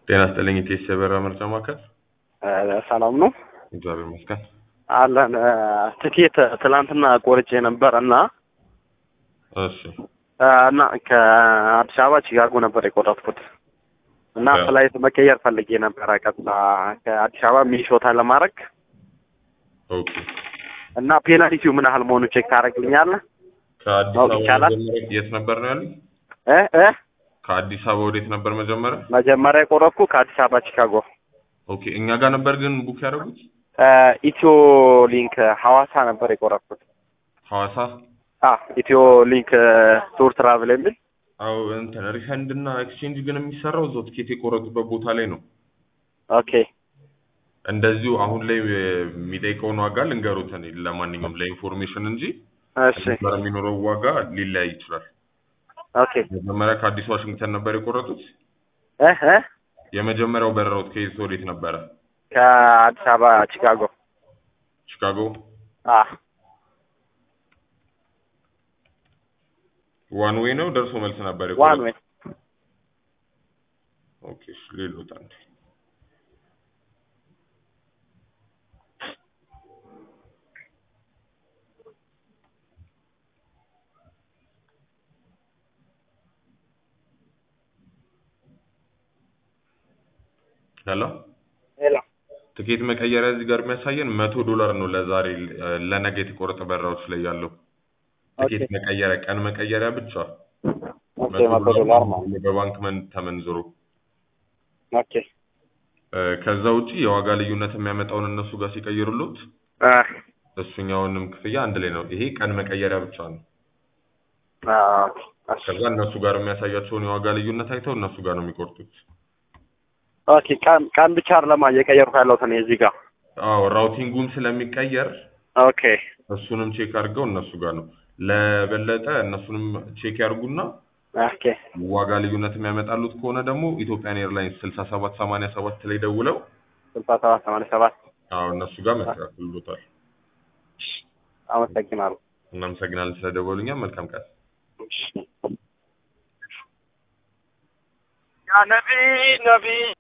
ጤና ይስጥልኝ ኢቴስ የበረራ ምርጫ ማዕከል። ሰላም ነው እግዚአብሔር ይመስገን። አለን። ትኬት ትላንትና ቆርጬ ነበር እና እሺ እና ከአዲስ አበባ ቺካጎ ነበር የቆረጥኩት እና ያ። ፍላይት መቀየር ፈልጌ ነበረ ቀጥታ ከአዲስ አበባ ሚኒሶታ ለማድረግ ኦኬ። እና ፔናልቲው ምን ያህል መሆኑ ቼክ ታደርግልኛለህ? ከአዲስ ማወቅ አበባ ይቻላል? መጀመሪያ የት ነበር ነው ያሉኝ? እ እ ከአዲስ አበባ ወዴት ነበር መጀመሪያ? መጀመሪያ የቆረጥኩ ከአዲስ አበባ ቺካጎ ኦኬ። እኛ ጋር ነበር ግን ቡክ ያደረጉት ኢትዮ ሊንክ ሐዋሳ ነበር የቆረጥኩት። ሐዋሳ። አ ኢትዮ ሊንክ ቱር ትራቭል የሚል አዎ እንትን ሪፈንድ እና ኤክስቼንጅ ግን የሚሰራው እዛው ትኬት የቆረጡበት ቦታ ላይ ነው። ኦኬ እንደዚሁ አሁን ላይ የሚጠይቀውን ዋጋ ልንገሩት እኔ ለማንኛውም ለኢንፎርሜሽን እንጂ እሺ ነበር የሚኖረው ዋጋ ሊለያይ ይችላል። ኦኬ መጀመሪያ ከአዲስ ዋሽንግተን ነበር የቆረጡት። እ እ የመጀመሪያው በረራውት ከየት ወዴት ነበረ? ከአዲስ አበባ ቺካጎ ቺካጎ። አ ዋን ዌይ ነው ደርሶ መልስ ነበር ዋን የቆረጡት? ዌይ ኦኬ እሺ፣ ሌሎት አንዴ ሄሎ ሄሎ ትኬት መቀየሪያ እዚህ ጋር የሚያሳየን መቶ ዶላር ነው ለዛሬ እ፣ ለነገ የተቆረጠ በረራዎች ላይ ያለው ትኬት ኦኬ መቀየሪያ ቀን መቀየሪያ ብቻ ኦኬ መቶ ዶላር ማለት ነው በባንክ መን ተመንዝሮ ኦኬ እ፣ ከዛ ውጪ የዋጋ ልዩነት የሚያመጣውን እነሱ ጋር ሲቀይሩሉት አ እሱኛውንም ክፍያ አንድ ላይ ነው። ይሄ ቀን መቀየሪያ ብቻ ነው። አ ኦኬ እሺ ከዛ እነሱ ጋር የሚያሳያቸውን የዋጋ ልዩነት አይተው እነሱ ጋር ነው የሚቆርጡት። ኦኬ ቀን ቀን ብቻ አይደለም እየቀየርኩ ያለሁት እኔ እዚህ ጋር አዎ ራውቲንጉም ስለሚቀየር ኦኬ እሱንም ቼክ አድርገው እነሱ ጋር ነው። ለበለጠ እነሱንም ቼክ ያድርጉና ኦኬ ዋጋ ልዩነት የሚያመጣሉት ከሆነ ደግሞ ኢትዮጵያን ኤርላይንስ ስልሳ ሰባት ሰማንያ ሰባት ላይ ደውለው ስልሳ ሰባት ሰማንያ ሰባት አዎ እነሱ ጋር መስተካከሉታል። አመሰግናለሁ እናመሰግናለን ስለደወሉኛ። መልካም ቀን። ያ ነቢ ነቢ